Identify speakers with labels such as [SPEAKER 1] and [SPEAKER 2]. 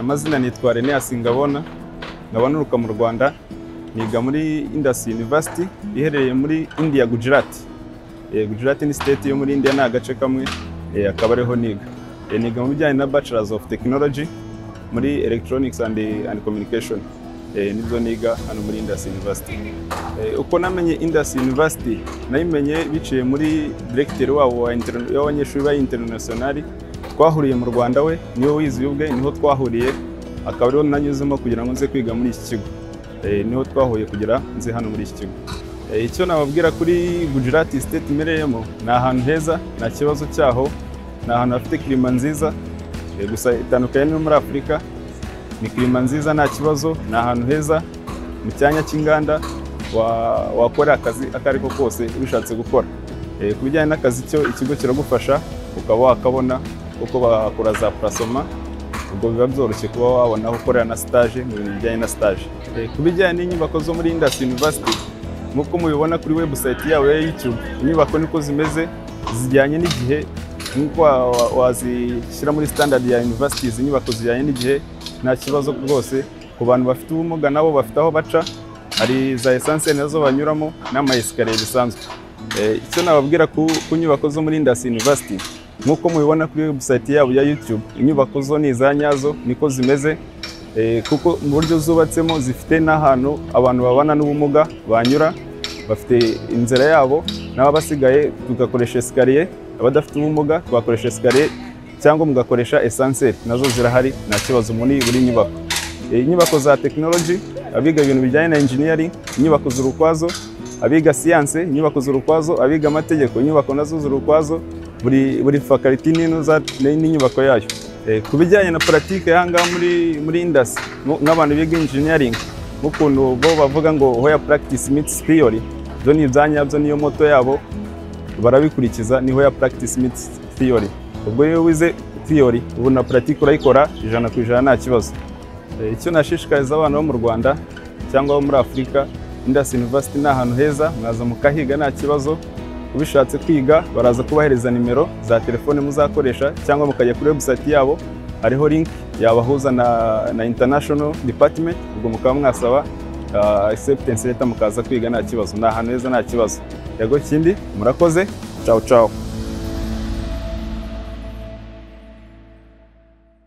[SPEAKER 1] amazina nitwa René Asingabona ngabona uruka mu Rwanda niga muri Indus University iherereye muri India Gujarat Eh, Gujarat ni state yo muri India ni agace kamwe eh, akaba ariho niga Eh, niga mu bijyanye na Bachelors of Technology muri Electronics and, and Communication Eh, nibyo niga hano muri Indus University Eh, uko namenye Indus University nayimenye biciye muri directeur wabo wa inter- w'abanyeshuri ba international twahuriye mu Rwanda we niwe wizi ubwe niho twahuriye akaba ariho nanyuzemo kugira ngo nze kwiga muri iki kigo Eh, niho twahuye kugira nze hano muri iki kigo Eh, icyo nababwira kuri Gujarat state imereyemo ni ahantu heza nta kibazo cyaho ni ahantu hafite klima nziza Eh, gusa itandukanye no muri Afurika ni klima nziza nta kibazo ni ahantu heza mu cyanya cy'inganda wa- wakora akazi ako ari ko kose ubishatse gukora Eh, ku bijyanye n'akazi cyo ikigo kiragufasha ukaba wakabona kuko bakora za purasoma ubwo biba byoroshye kuba wabona aho ukorera na stage mu bintu bijyanye na stage Eh, ku bijyanye n'inyubako zo muri Indus University nk'uko mubibona kuri website yabo ya YouTube inyubako niko zimeze zijyanye n'igihe nk'uko wa- wa- wazishyira muri standard ya universities inyubako zijyanye n'igihe nta kibazo rwose ku bantu bafite ubumuga nabo bafite aho baca hari za essence nazo banyuramo n'ama esikariye bisanzwe Eh, icyo nababwira ku, ku nyubako zo muri Indus University nk'uko mubibona kuri website yabo ya YouTube inyubako zo ni iza nyazo niko zimeze Eh, kuko mu buryo zubatsemo zifite n'ahantu abantu babana n'ubumuga banyura bafite inzira yabo n'ababasigaye tugakoresha esikariye abadafite ubumuga twakoresha esikariye cyangwa mugakoresha esanseri nazo zirahari nta kibazo muri buri nyubako Eh, inyubako za tekinoloji abiga ibintu bijyanye na engineering inyubako ziri ukwazo abiga siyanse inyubako ziri ukwazo abiga amategeko inyubako nazo ziri ukwazo buri buri faculty n'ino za- n'inyubako yayo Eh, ku bijyanye na politike y'ahangaha muri muri indasi n'abantu biga engineering nk'ukuntu bo bavuga ngo hoya practice meets theory byo ni ibyanyabyo niyo moto yabo barabikurikiza niho ya practice meets theory ubwo iyo wize theory ubu na pratique urayikora ijana ku ijana nta kibazo Eh, icyo nashishikariza abana bo mu rwanda cyangwa abo muri afurika Indus University ni ahantu heza mwaza mukahiga nta kibazo ubishatse kwiga baraza kubahereza nimero za telefone muzakoresha cyangwa mukajya kuri website yabo hariho link yabahuza na, na international department ubwo mukaba mwasaba ah, acceptance letter mukaza kwiga nta kibazo ni ahantu heza nta kibazo yego kindi murakoze ciao ciao